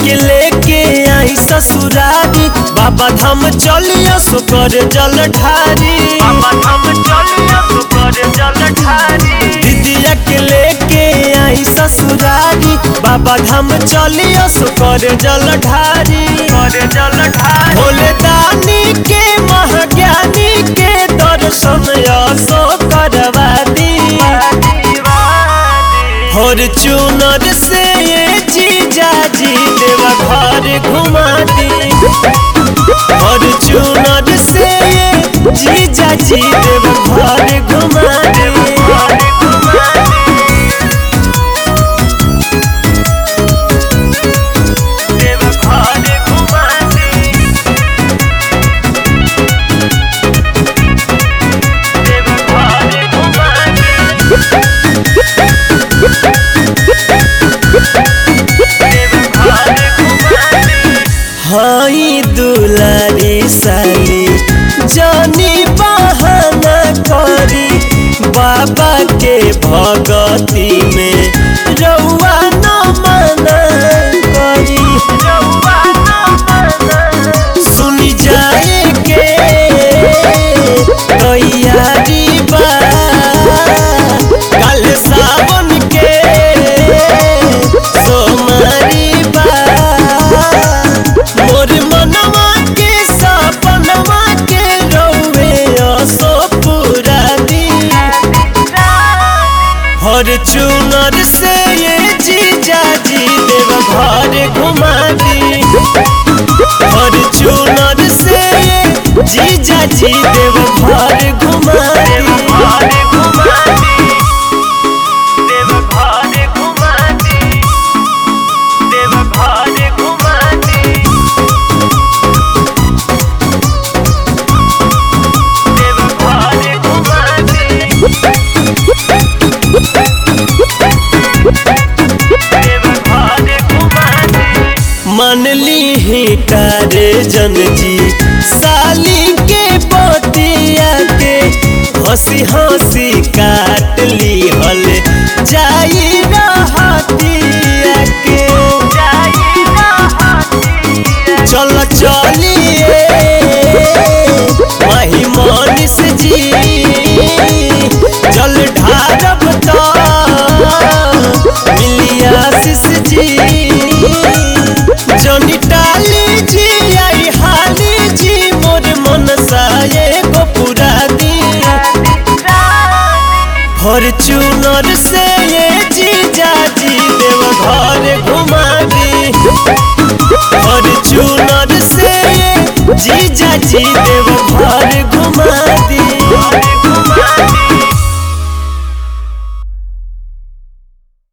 के लेके आई ससुरारी बाबा धाम चलिया सो कर जल ढारी बाबा धाम चलिया सो कर जल ढारी दीदिया के लेके आई ससुरारी बाबा धाम चलिया सो कर जल ढारी कर जल ढारी भोले दानी के महाज्ञानी के दर्शन असो करवा दी फॉर्चूनर से ये जीजा जी देवा घर घुमा दी फॉर्चूनर से ये जीजा जी देवा घर घुमा दी देवा घर घुमा दी देवा घर घुमा दी हाई दुलारी साली जानी बहाना करी बाबा के भगती में रउआ न मना करी सुनी जाए के तैयारी बा कल सावन के सोमारी बा मोर मनवा के सपनवा के रउए असो पूरा दी फॉर्चूनर से ये जीजा जी देव घर घुमा दी फॉर्चूनर से ये जीजा जी देव घर घुमा दी देव घर घुमा दी देव घर घुमा दी देव घर घुमा दी मन ली ही तारे जन जी साली के पोतिया के हंसी हंसी काट ली हल जाई रहतिया के चल चलिए वही मनीष जी जल ढारब तो मिली आशीष जी जनी टाली जी आई हाली जी मोर मन साये को पूरा दी फॉर्चूनर से ये जीजा जी देव घर घुमा दी फॉर्चूनर से ये जीजा जी देव घर घुमा